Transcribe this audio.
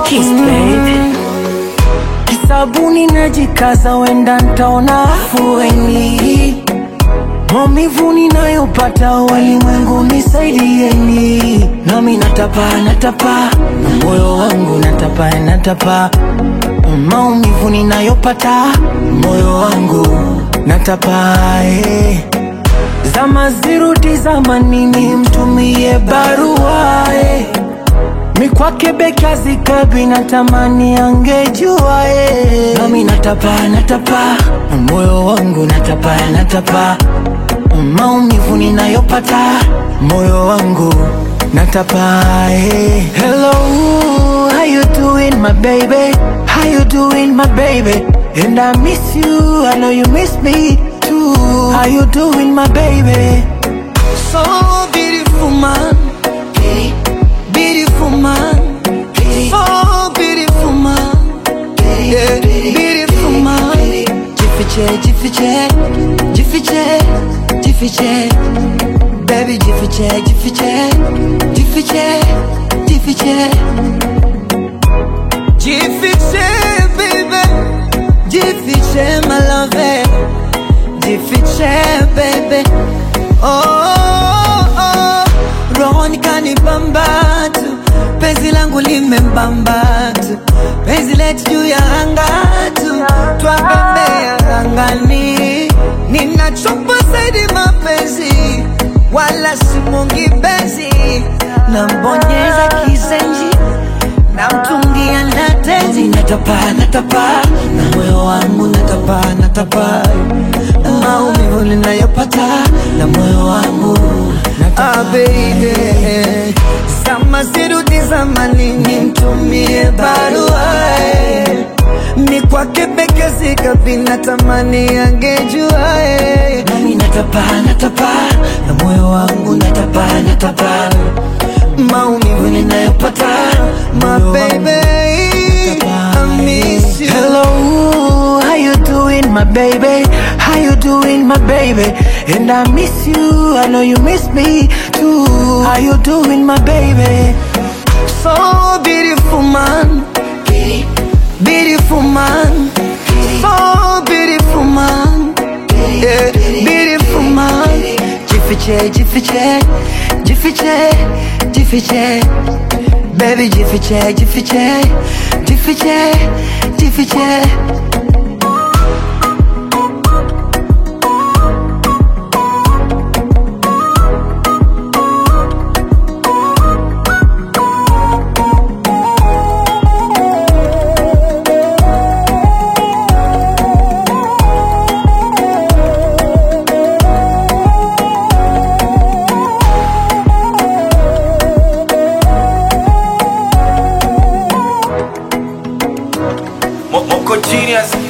Kiss baby. Kisabuni najikaza, wenda ntaona afueni. Maumivu ninayopata walimwengu nisaidieni, nami natapa natapa na moyo wangu natapa natapa, maumivu ninayopata moyo wangu natapa eh. Zama zirudi zamanini, mtumie barua eh. Mikwake bekazi kabi natamani angejua eh. Nami natapa natapa na moyo wangu natapa natapa, maumivu ninayopata moyo wangu natapa eh. Hello, how you doing my baby? How you doing my baby? And I miss you, I know you miss me too. How you doing my baby? So beautiful man, beautiful man, so beautiful man, yeah, beautiful man. Jifiche, jifiche, jifiche, jifiche, baby jifiche, jifiche, jifiche, jifiche, jifiche, baby, jifiche, my love, jifiche, baby. Oh, oh, oh. Rohoni kanibamba tu, penzi langu limembamba tu, penzi letu juu ya anga tu, twabembea angani. Ninachopa zaidi mapenzi, wala simungi benzi, nambonyeza kizenji namtungia na tenzi, natapa natapa na moyo wangu natapa natapa, maumivu ninayopata na moyo wangu natapa, ah, baby zama zirudi zamanini, mtumie barua eh. ni kwake bekezi kabi natamani angejua eh. nami natapa natapa na moyo wangu natapa natapa maumivu ninayopata my baby I miss you Hello, how you doing my baby? How you doing my baby? And I miss you, I know you miss me too How you doing my baby? So beautiful man Beautiful man So beautiful man yeah, Beautiful man Jifiche, jifiche, jifiche, jifiche Baby jifiche, jifiche, jifiche, jifiche Mo- Moko Genius